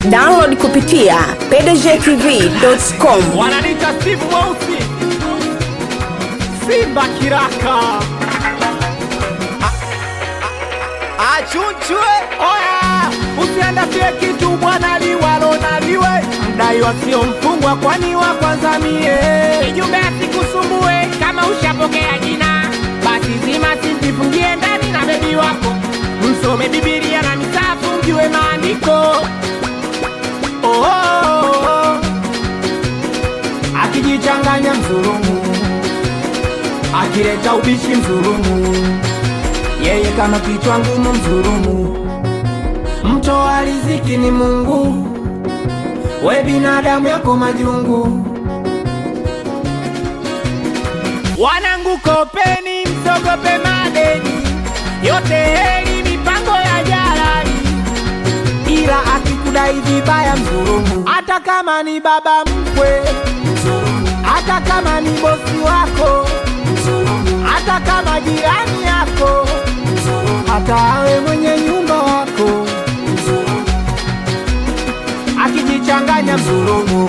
Download kupitia pdgtv.com. wananita Steve Mweusi, Simba Kiraka, achunchwe. Oya, usiandafie kitu bwana, liwalo na liwe mdai wasio mfungwa, kwani wa kwanza mie. Kijumbe asikusumbue kama ushapokea jina, basi zima simjifungie ndani na bebi wako, msome Bibilia na misafu mjue maandiko. Oh, oh, oh, oh. Akijichanganya mzulumu, akileta ubishi mzulumu, yeye kama kichwa ngumu mzulumu. Mtoa riziki ni Mungu, we binadamu yako majungu. Wanangu kopeni, msogope madeni, yote heri mipango ya jalali. ila akikudai vibaya mzulumu, hata kama ni baba mkwe mzulumu, hata kama ni bosi wako mzulumu, hata kama jirani yako mzulumu, hata awe mwenye nyumba wako mzulumu, akijichanganya mzulumu,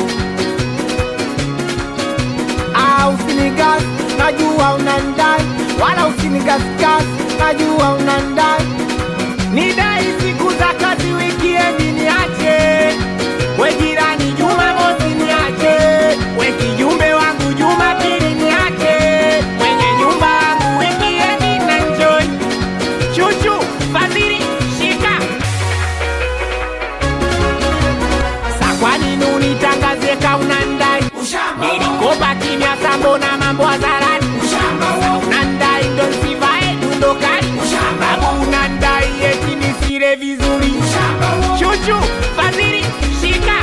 ah, usinigas, najua unandai, wala usinigasgas, najua unandai Nidai siku za kazi, wikiendi niache, we jirani Jumamosi niache, we kijumbe wangu Jumapili niache, mwenye nyumba wangu wikiendi na enjoy. Chuchu Fadhili shika sa, kwa nini unitangazie kauna ndai? Nilikopa kimya sambo na mambo hadharani, unandai ndo nsivae dundo kali, babu unandai eti nisile vizuri. Chuchu Fadhili shika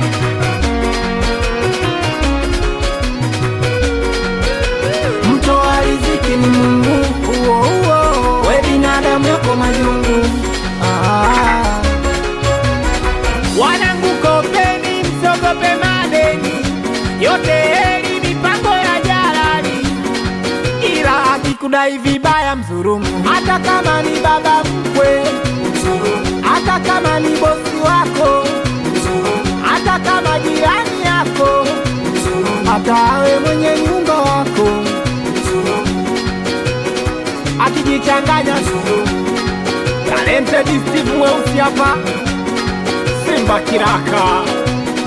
mtoa riziki ni Mungu, uo, uo. we binadamu yako majungu ah. Wanangu kopeni, msogope madeni, yote heri mipango ya jalali. ila akikudai vibaya mzurumu, hata kama ni baba mkwe mzurumu, hata kama ni bosi wako mzurumu, hata kama jirani yako mzurumu, hata awe mwenye nyumba wako mzurumu, akijichanganya mzurumu. Talented Steve Mweusi hapa, Simba Kiraka.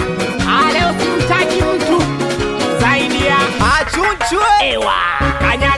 Ale usimtaji mtu zaidi ya Achunchwe ewa kanyaga